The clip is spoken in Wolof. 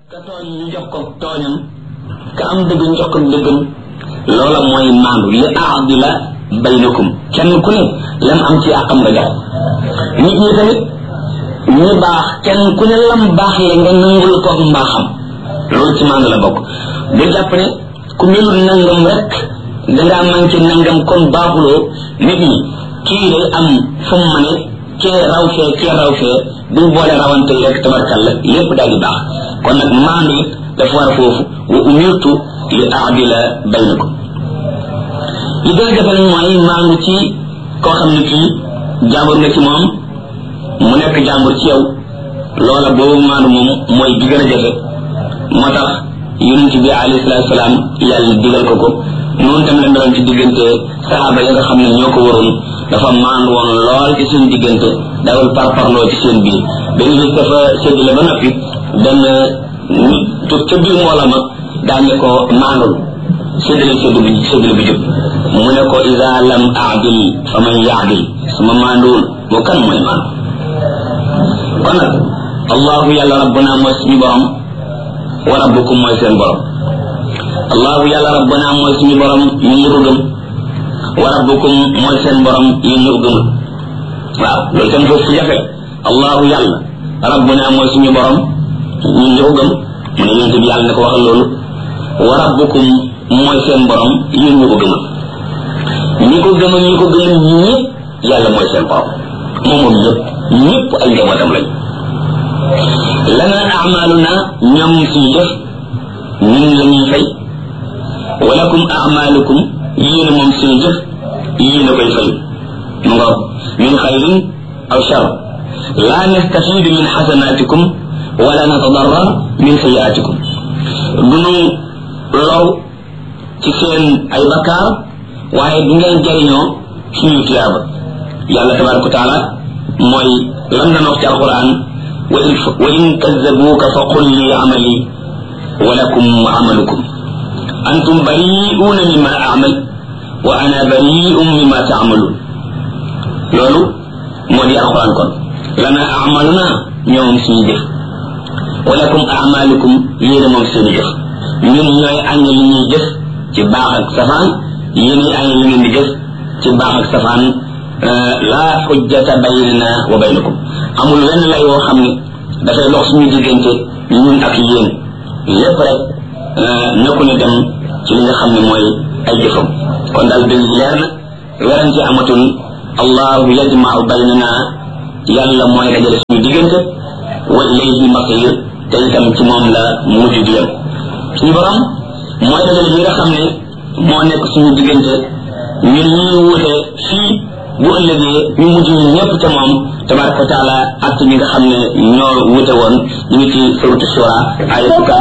ka tooñ ñu jox ko tooñam ka am dëgg ñu jox ko dëggam loola mooy maandu li aadila baynakum kenn ku ne lam am ci àqam nga jox nit ñi tamit ñi baax kenn ku ne lam baax le nga nangul ko mbaaxam loolu ci maandu la bokk bu jàpp ne ku melul nangam rek dangaa manqué nangam kon baaxuloo nit ñi kii day am fu mu mane kee raw fee kee raw fee buñ boole rawante rek tabarkal la lépp daal di baax kon nag maandu it dafa war foofu wa umirtu li aadila baynakum li gën a jafe nag mooy maandu ci koo xam ne kii jàmbur nga ci moom mu nekk jàmbur ci yow loola boobu maandu moom mooy bi gën a jafe moo tax yonent bi alayhi salaatu salaam yàlla digal ko ko noonu tam la meloon ci diggante saxaaba yi nga xam ne ñoo ko waroon dafa maandu woon lool ci seen diggante dawal parparloo ci seen biir benn bis dafa séddale ba noppi benn nit jóg ca biir mboola ma daañu ko maandul séddale séddu bi séddale bi jóg mu ne ko isa lam aadil fa man yaadil sama maanduwul moo kan mooy maandu kon nag allahu yàlla rabbuna mooy suñu borom wa rabbukum mooy seen borom allahu yàlla rabbuna mooy suñu borom ñu ngi ko gëm wa rabbukum mooy seen borom yéen ñu ko gëmul waaw loolu tam foofu jafe allahu yàlla rabbuna mooy suñu borom ñun ñu ko gëm mu ne yonent bi yàlla ne ko waxal loolu wa rabbukum mooy seen borom yéen ñu ko gëmal ñi ko gëmal ñi ko gëmal ñëpp yàlla mooy seen borom moom moom ñëpp ñëpp ay njabootam lañ lana amaluna ñoom suñu def ñun la ñuy fay walakum amalukum yéen moom suñu jëf yéen a koy fay mu nga min xayrin aw shar la nastafidu min xasanatikum wala natadarrar min sayiatikum dunu low ci seen ay bakkaar waaye du ngeen jariñoo suñu tiyaaba yàlla tabaraka wa taala mooy lam na wax ci alquran wa in kazzabuuka fa qul li amali wa lakum amalukum antum bari'uuna mimma amal wa ana bari'un mimma taamaluun loolu moo di alquran kon lana amaluna ñoom suñu jëf wa lakum amalukum yéen moom seeni jëf ñun ñooy añ li ñuy jëf ci baax ak safaan yéen ñi añ li ngeen di jëf ci baax ak safaan laa xujjata baynana wa baynakum amul wenn lay woo xam ne dafay dox suñu diggante ñun ak yéen lépp rek na ku ne dem ci li nga xam ne mooy ay jëfam kon daal dëgg leer na werante amatul allahu yajmau baynana yàlla mooy dajale suñu diggante wa ilayhi masir te itam ci moom la mujj di yem suñu borom mooy dajale bi nga xam ne moo nekk suñu diggante ñun ñuy wuute fii bu ëllëgee ñu mujj ñu ñëpp ca moom tabaraka wa taala ak ñi nga xam ne ñoo wuute woon ñu ngi ci suratu shura ay fukka